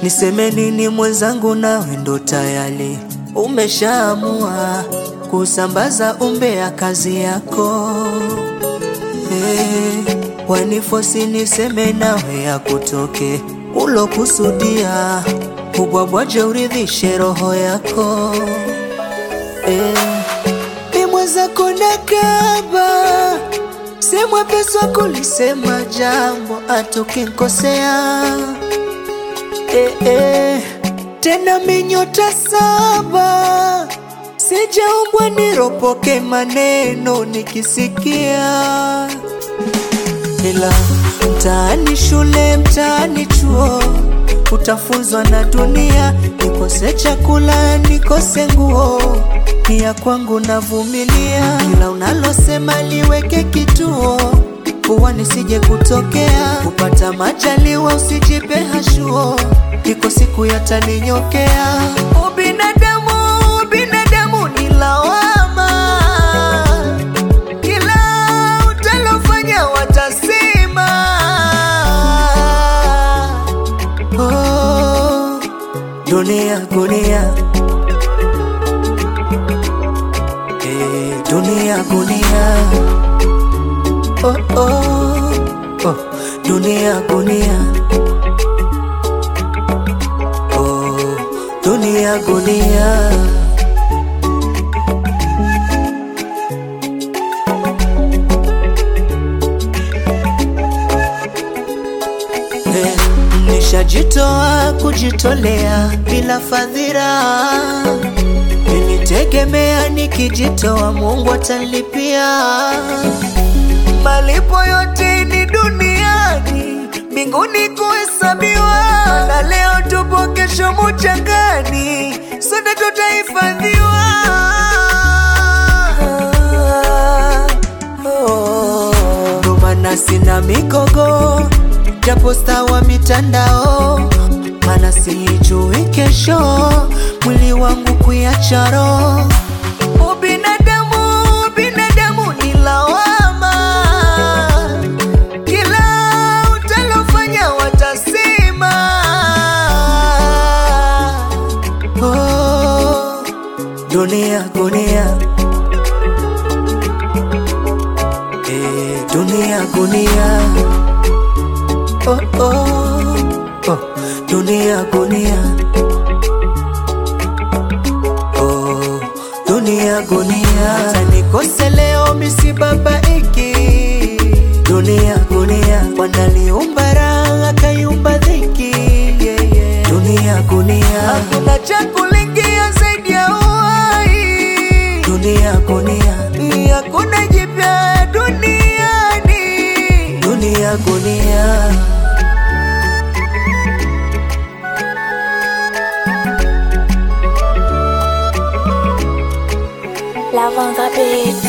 Niseme nini mwenzangu, nawe ndo tayari umeshaamua kusambaza umbea kazi yako hey, wanifosi niseme nawe ya kutoke ulokusudia ubwabwaje uridhishe roho yako hey, ni mwenzako nakaba si mwepesi wa kulisema jambo atukinkosea eh, eh, tena minyota saba sijaumbwa niropoke maneno nikisikia, ila mtaani shule, mtaani chuo utafunzwa na dunia, nikose chakula, nikose nguo, ni ya kwangu navumilia, ila unalosema liweke kituo kuwa nisije kutokea kupata majaliwa, usijipe hashuo, iko siku yataninyokea. Ubinadamu, ubinadamu ni lawama, kila utalofanya watasema. Oh, dunia gunia, eh, dunia gunia oh, oh, oh, dunia gunia oh, dunia gunia Eh, nishajitoa kujitolea bila fadhila, nilitegemea nikijitoa Mungu atanilipia malipo yote ni duniani, mbinguni kuhesabiwa. Na leo tupo, kesho muchangani, sote tutahifadhiwa. Ndo maana sina mikogo, japo staa wa mitandao, maana sijui kesho mwili wangu kuiacha roho. Ubinadamu, ubinadamu ni lawama, kila utalofanya watasema. Oh, dunia gunia, eh, dunia gunia, oh, oh, oh, dunia gunia, oh, dunia gunia, hata nikose leo misibabaiki. Dunia gunia, wanaliumba raha akaiumba dhiki, yeah, yeah. Dunia gunia, hakuna cha kulingia zaidi ya uhai. Dunia gunia, hakuna jipya duniani. Dunia gunia. Love on the beat.